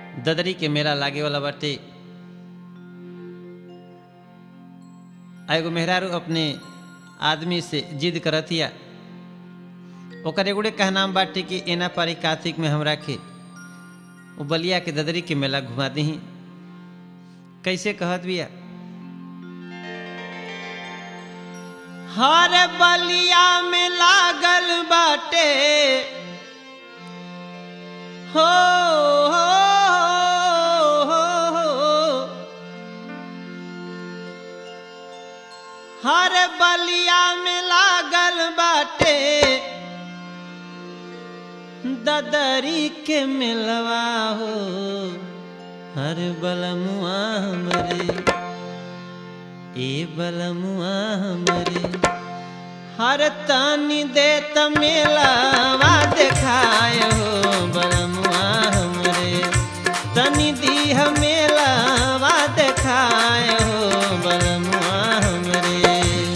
ददरी के मेला लागे वाला बाटे आ एगो मेहरारू अपने आदमी से जिद करतिया ओकर एगोड़े कहनाम बाटे कि एना पारी कार्तिक में हमरा के वो बलिया के ददरी के मेला घुमा दही कैसे कहत बिया हर बलिया में लागल बाटे हो हो, हो, हो। हर बलिया में लागल बाटे ददरी के मिलवा हो हर बलमुआ हमरे ए बलमुआ हमरे हर तानी दे तमेलावा देखाय हो बलमुआ हमरे तनी दी हमेलावा देखाय हो बलमुआ हमरे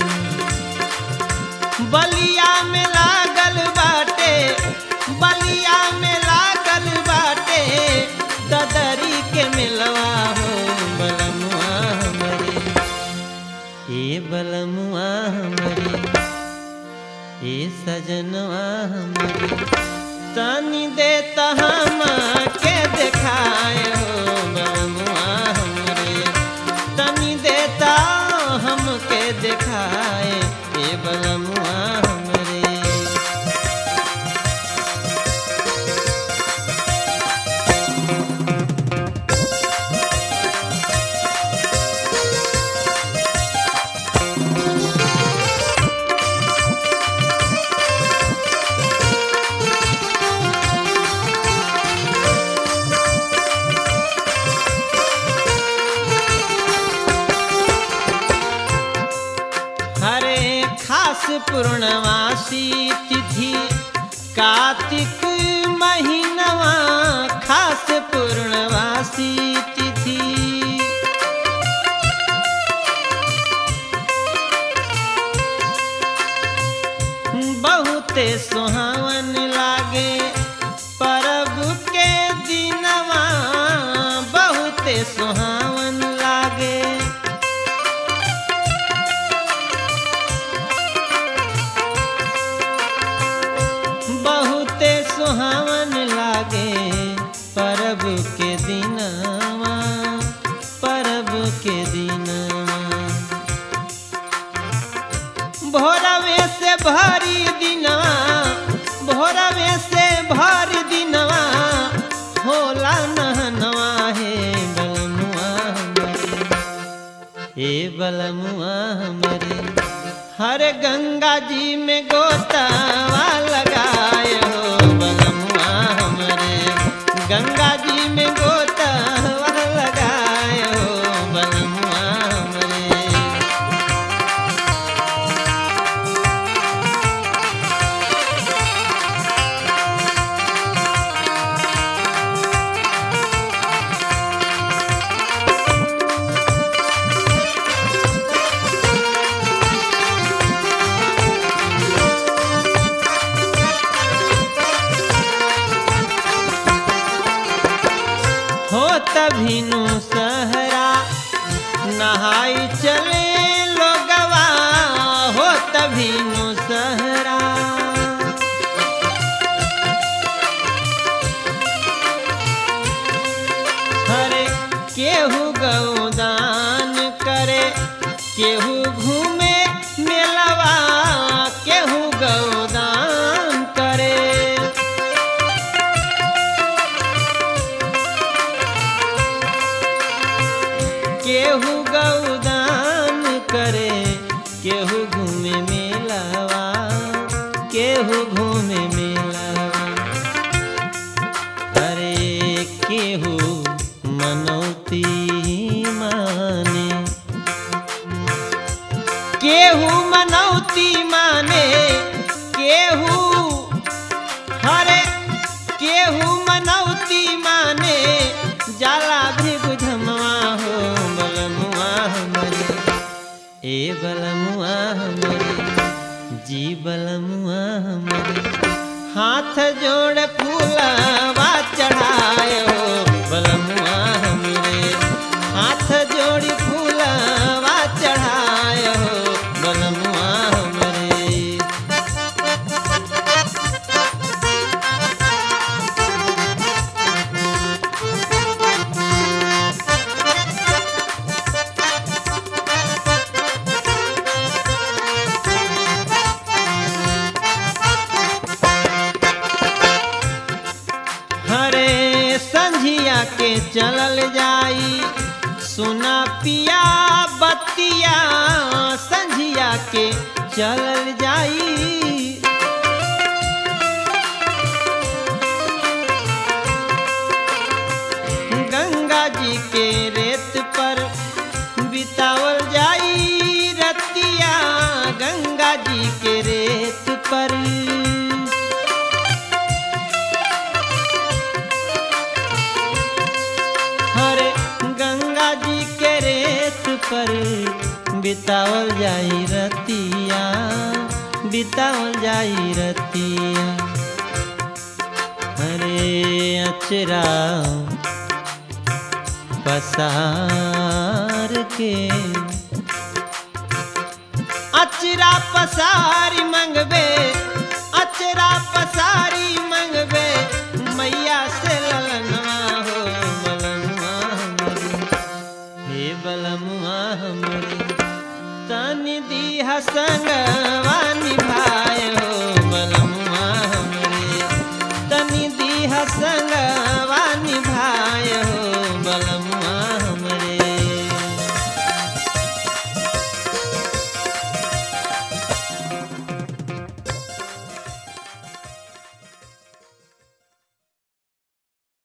बलिया में लागल बाटे बलिया में लागल बाटे ददरी के मिलवा हो बलमुआ हमरे ए बलमुआ हमरे ए सजनवा हमरे तनी दे हम के देखाए हो बलमुआ हमरे तनी देता हमके देखाए ए बलमुआ हमरे हरे खास पूर्णवासी तिथि कार्तिक महीनवा खास पूर्णवासी तिथि बहुते सुहावन लागे परब के दिनवा बहुते सुहावन लागे बहुते सुहावन लागे परब के दिनवा परब के दिनवा भोरवे से भरी दिनवा भोरवे से भरी दिनवा होला नहनवा हे बलमुआ हमरे ए बलमुआ हमरे हर गंगा जी में गोतावा लगाए हो बलमुआ हमरे गंगा जी में गोतावा लगाए हो बलमुआ हमरे हो तभिनु सहरा नहाई चले लोगवा हो तभिनु सहरा हरे केहू गौदान करे केहू घूमे मेलवा केहू गौदान करे केहू गौदान करे केहू घूमे मेलावा केहू घूमे मेलावा अरे केहू मनौती माने केहू मनौती माने केहू हरे केहू मनौती माने जाला भी बुझमवा हो बलमुआ हमरे ए बलमुआ हमरे जी बलमुआ हमरे हाथ जोड़ फूलवा चढ़ाए हो बलमुआ हमरे हाथ जोड़ी फूलवा चढ़ाय हो बलमुआ हमरे हरे संझिया के चलल जाई सुना पिया बतिया संझिया के चलल जाई गंगा जी के रेत पर बितावल जाई रतिया गंगा जी के रेत पर हरे गंगा जी के रेत पर बितावल जाई रतिया बितावल जाई रतिया हरे अचरा पसार के अचरा पसारी